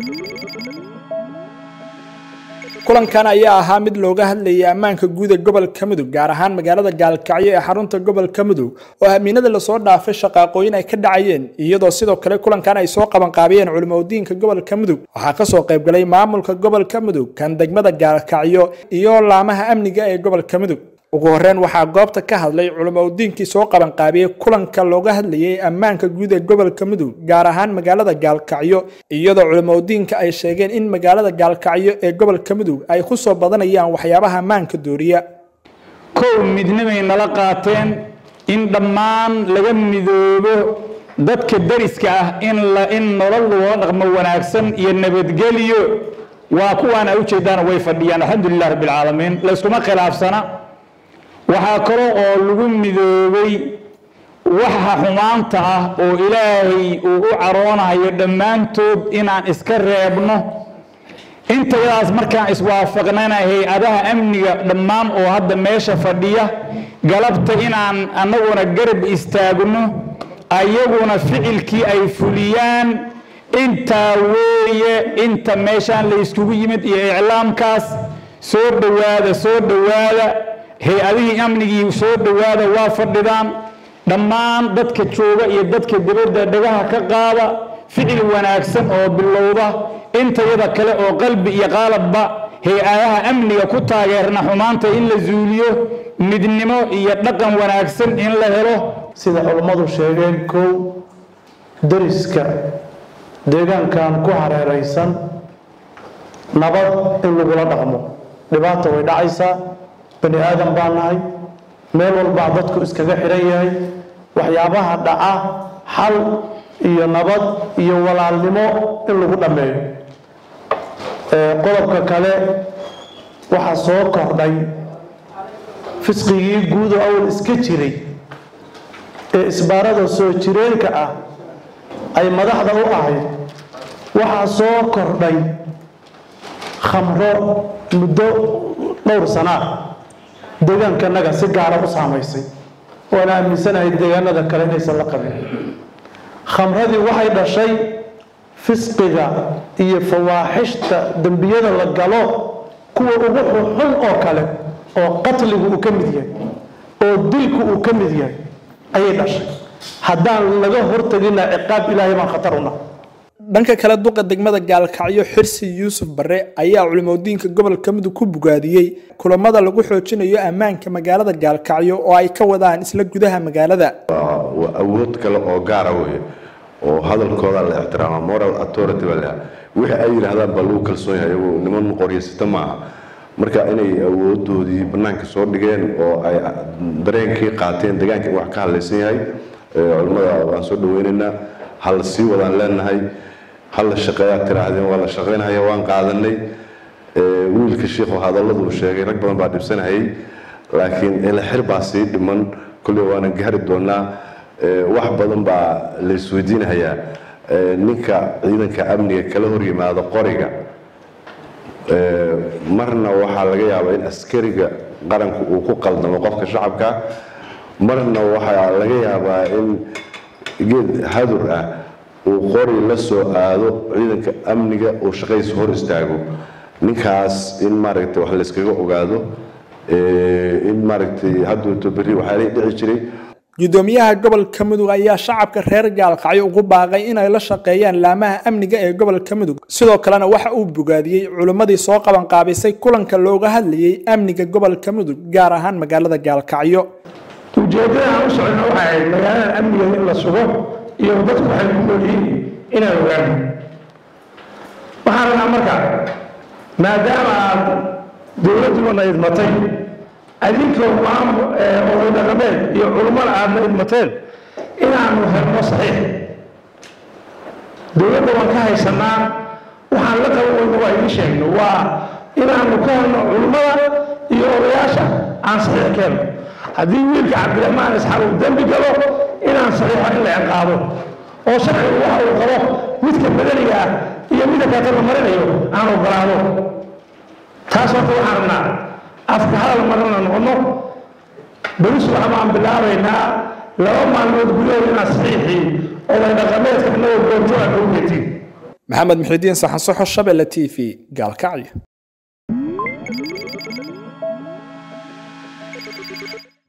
kulankan ayaa ahaa mid looga hadlayay ammaanka guud ee gobolka mudug gaar ahaan magaalada gaalkacyo ee xarunta gobolka mudug oo amiinada lasoo dhaafay shaqaaqooyin ay ka dhacayeen iyadoo sidoo kale kulankan ay soo qabanqaabiyeen culimadiinka gobolka mudug waxaa kasoo qaybgalay maamulka gobolka mudug kan degmada gaalkacyo iyo laamaha amniga ee gobolka mudug ugu horeyn waxaa goobta ka hadlay culimadiinkii soo qabanqaabiyey kulanka looga hadlayay ammaanka guud ee gobolka mudug gaar ahaan magaalada gaalkacyo iyadoo culimadiinka ay sheegeen in magaalada gaalkacyo ee gobolka mudug ay ku soo badanayaan waxyaabaha ammaanka dooriya kow midnimay nala qaateen in dhammaan laga midoobo dadka dariska ah in in nolol loo dhaqmo wanaagsan iyo nabadgelyo waa kuwaan a ujeedaan way fadhiyaan alxamdulilah rabbilcaalamiin layskuma khilaafsana waxaa kale oo lagu midoobay waxa xumaanta ah oo ilaahay uu u caroonayo dhammaantood inaan iska reebno intayadaas markaan iswaafaqnana hay-adaha amniga dhammaan oo hadda meesha fadhiya galabta inaan annaguna garab istaagno ayaguna ficilkii ay fuliyaan intaa weeye inta meeshaan la yskugu yimid iyo iclaamkaas soo dhowaada soo dhowaada hay-adihii amnigii soo dhowaada waa fadhidaan dhammaan dadka jooga iyo dadka dibadda dhagaha ka qaada ficil wanaagsan oo bilowda intayada kale oo qalbi iyo qaalabba hay-adaha amniga ku taageerna xumaanta in la zuuliyo midnimo iyo dhaqan wanaagsan in la helo sida culammadu sheegeen kow dariska deegaankan ku hareeraysan nabad in lagula dhaqmo dhibaata way dhacaysaa bani aadan baa nahay meel walbaa dadku iskaga xidhan yahay waxyaabaha dhaca xal iyo nabad iyo walaalnimo in lagu dhammeeyo qodobka kale waxaa soo kordhay fisqigii guud oo awal iska jiray ee isbaarada soo jireenka ah ay madaxda u ahayd waxaa soo kordhay khamro muddo dhowr sanaa deegaankanaga si gaara u saamaysay waana aaminsanahay deegaanada kale inaysan la qabin khamradii waxay dhashay fisqiga iyo fawaaxishta dembiyada la galo kuwa ugu xunxun oo kale oo qatligu uu ka mid yahay oo dilku uu ka mid yahay ayay dhashay haddaan laga hortagina ciqaab ilaahay baan khatar una dhanka kale duqa degmada gaalkacyo xirsi yuusuf bare ayaa culimadiinka gobolka mudug ku bugaadiyey kulamada lagu xoojinayo ammaanka magaalada gaalkacyo oo ay ka wadaan isla gudaha magaalada waa awood kale oo gaara wey oo hadalkooda la ixtiraama moral authority baa lahaa wixii ay yidhaahdaan baa lagu kalsoon yahay iyagu niman qoryasita maaha marka inay awoodoodii banaanka soo dhigeen oo ay dareenkii qaateen deegaanka in wax ka hadlaysan yahay culimmada waan soo dhaweynaynaa hal sii wadaan leenahay hal la shaqeeyaa tiraahdeen waa la shaqaynhaya waan qaadanay wiilka shiikhu hadalladu uu sheegay rag badan baa dhibsanayay laakiin elexir baa sii dhiman kolley waana gaari doonaa wax badan baa la isweydiinahayaa ninka ciidanka amniga kala hor yimaado qoriga marna waxaa laga yaabaa in askariga qaranku uu ku qaldamo qofka shacabka marna waxaa laga yaabaa in geed hadur ah uu qori la soo aado ciidanka amniga uu shaqadiisa hor istaago ninkaas in maaragtay wax layskaga ogaado in maaragtay hadduuto berri waxaa la dhici jiray gudoomiyaha gobolka mudug ayaa shacabka reer gaalkacyo ugu baaqay inay la shaqeeyaan laamaha amniga ee gobolka mudug sidoo kalena waxa uu bogaadiyey culimmadii soo qabanqaabisay kulanka looga hadlayay amniga gobolka mudug gaar ahaan magaalada gaalkacyo ujeeddada aan u socono waxay ahayd magaalada amniga in la sugo iyo dadku waxay ku nool yihiin inaan ogaano waxaan rabnaa marka maadaama aad dowladduna idmatay adinkoo oday dhaqameed iyo culummada aadna idmateen inaanu helno saxiix dowladda waan ka haysanaa waxaan la qaban weyna waa idiin sheegno waa inaanu ka helno culummada iyo odayaasha aan saxiix keenno haddii wiilka cabdiraxmaan isxaaq uu dembi galo inaan saxiixo in la ciqaabo oo sharcigu waxa uu qabo midka badaniga ah iyo midka kaata la marinayo aan ogolaado taas horta waxaan rabnaa afka hadal marana noqono beris waxba aan bilaabaynaa laba maalmood gudahood inaan saxiixii oday dhaqameedka inagoo goobjooga ugu getiin maxamed muxidiin saxansoxo shabelle t v gaalkacyo